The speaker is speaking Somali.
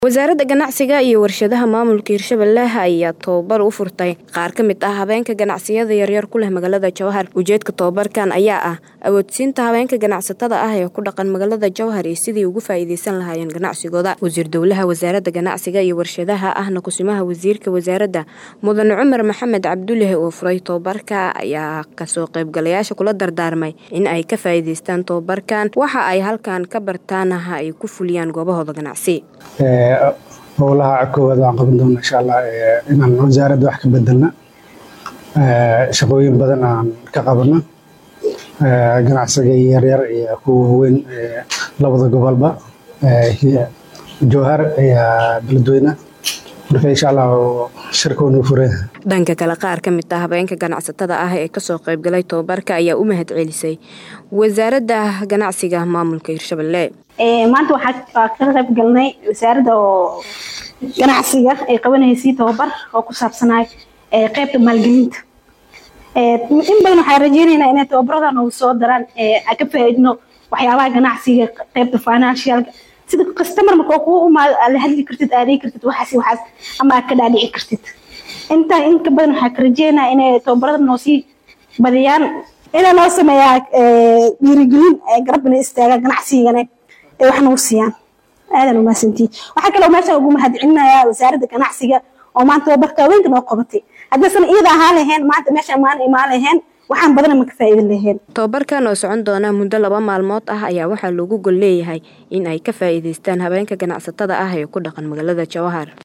wasaaradda ganacsiga iyo warshadaha maamulka hirshabelle ayaa tababar u furtay qaar ka mid ah habeenka ganacsiyada yaryar ku leh magaalada jowhar ujeedka tababarkan ayaa ah awoodsiinta habeenka ganacsatada ah ee ku dhaqan magaalada jowhar iyo sidii ugu faa'iideysan lahaayeen ganacsigooda wasiir dowlaha wasaaradda ganacsiga iyo warshadaha ahna kusimaha wasiirka wasaaradda mudane cumar maxamed cabduleh oo furay tababarka ayaa kasoo qaybgalayaasha kula dardaarmay in ay ka faa'iideystaan tababarkan waxa ay halkan ka bartaanaha ay ku fuliyaan goobahooda ganacsi howlaha koowaad waan qaban doona insha allah inaan wasaaradda wax ka bedelna shaqooyin badan aan ka qabano ganacsiga yaryar iyo kuwa waaweyn labada gobolba jowhar iyo beledweyne marka insha allah shirkoonu furaya dhanka kale qaar ka mid ah habeenka ganacsatada ah ee kasoo qaybgalay tababarka ayaa u mahad celisay wasaaradda ganacsiga maamulka hirshabelle maanta waxaa ka qayb galnay wasaaradda oo ganacsiga ay qabanaysay tababar oo ku saabsanay qeybta maalgelinta in badan waxaan rajeynaynaa inay tababaradan oo soo daraan aan ka faa'iidno waxyaabaha ganacsiga qeybta financialka sida customer marka kuu umaado aad la hadli kartid aad dhigi kartid waxaas waxaas ama aad ka dhaadhici kartid intaa in ka badan waxaan ka rajeynaa inay tababarada noo sii badiyaan inay noo sameeyaa dhiirigelin garabna istaaga ganacsigana ay wax nagu siiyaan aadan umahadsantiin waxaa kaloo meeshaan ugu mahadcelinayaa wasaaradda ganacsiga oo maanta tababarka haweenka noo qabatay haddaysan iyada ahaan lahayn maanta meeshaan maan imaan lahayn waxaan badana ma ka faa'iidin lahayn tababarkan oo socon doona muddo laba maalmood ah ayaa waxaa loogu gol leeyahay in ay ka faa'iideystaan habeenka ganacsatada ah ee ku dhaqan magaalada jowhar